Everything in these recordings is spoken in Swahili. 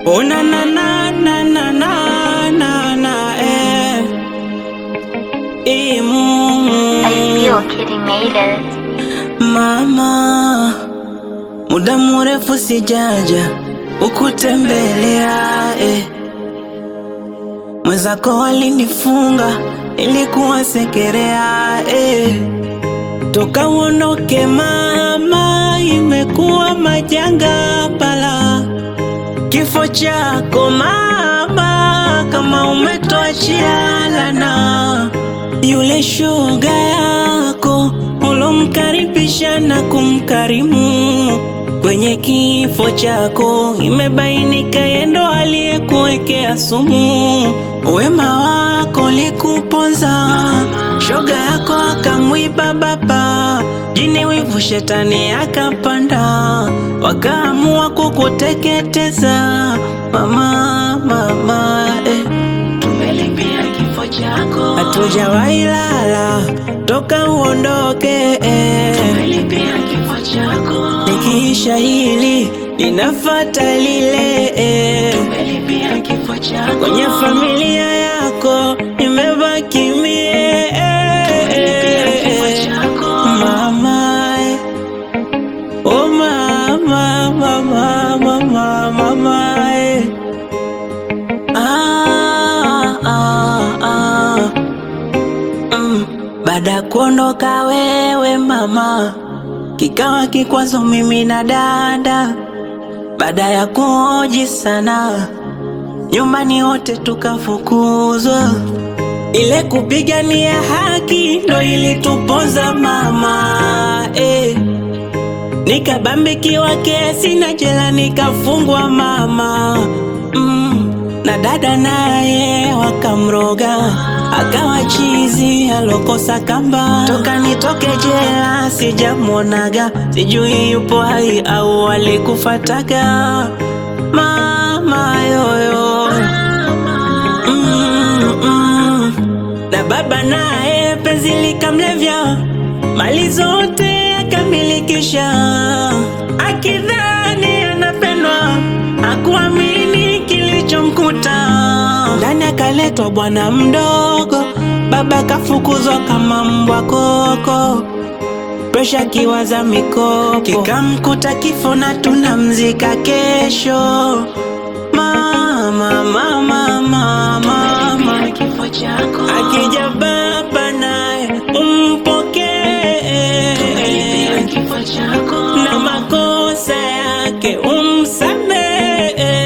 Oh na na na na na na na na eh. Eh, mm, I feel Kitty made it. Mama, muda mrefu sijaja ukutembelea eh. Mwenzako walinifunga ilikuwa sekerea eh. Toka uondoke mama, imekuwa majanga pala kifo chako mama, kama umetoachia lana yule shoga yako ulomkaribisha na kumkarimu kwenye kifo chako, imebainika yendo aliyekuwekea sumu. Wema wako likuponza, shoga yako akamwiba baba, jini wivu shetani akapanda, wakaamua kukuteketeza mama, mama eh. Tumelipia kifo chako, hatujawahi lala toka uondoke eh. Tumelipia kifo chako, nikiisha hili linafata lile eh. Tumelipia kifo chako, kwenye familia yako nimebaki mie eh. Tumelipia kifo chako, mama eh. Oh mama, mama, mama, mama eh. Ah, ah, ah. Mm. Baada ya kuondoka wewe mama, kikawa kikwazo mimi na dada. Baada ya kuoji sana, nyumbani wote tukafukuzwa. Ile kupigania haki ndo ilituponza mama eh. Nikabambikiwa kesi na jela nikafungwa mama mm. Na dada naye wakamroga akawa chizi alokosa kamba. Toka nitoke jela sijamwonaga, sijui yupo hai au alikufataga mama yoyo mm, mm. Na baba naye penzi likamlevya, mali zote akamilikisha, akidhani anapendwa, akuamini kilichomkuta. Ndani akaletwa bwana mdogo, baba kafukuzwa kama mbwa koko, presha kiwaza mikopo, kikamkuta kifo na tunamzika kesho. Mama, mama, mama, mama, akija baba naye umpokee, na makosa yake umsamehe.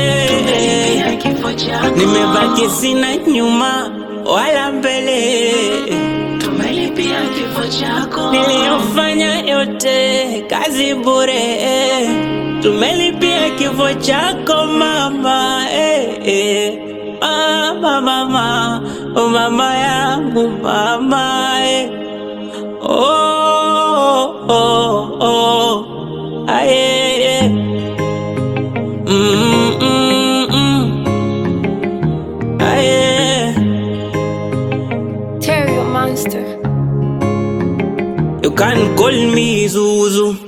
Nimebaki sina nyuma wala mbele, niliyofanya yote kazi bure. Tumelipia kifo chako mama, eh, eh. Mama, mama, oh mama yangu mama, eh. Oh, oh, oh, ah, yeah, yeah. Mm, mm, mm. Ah, yeah. Terrio Monster. You can call me Zuzu.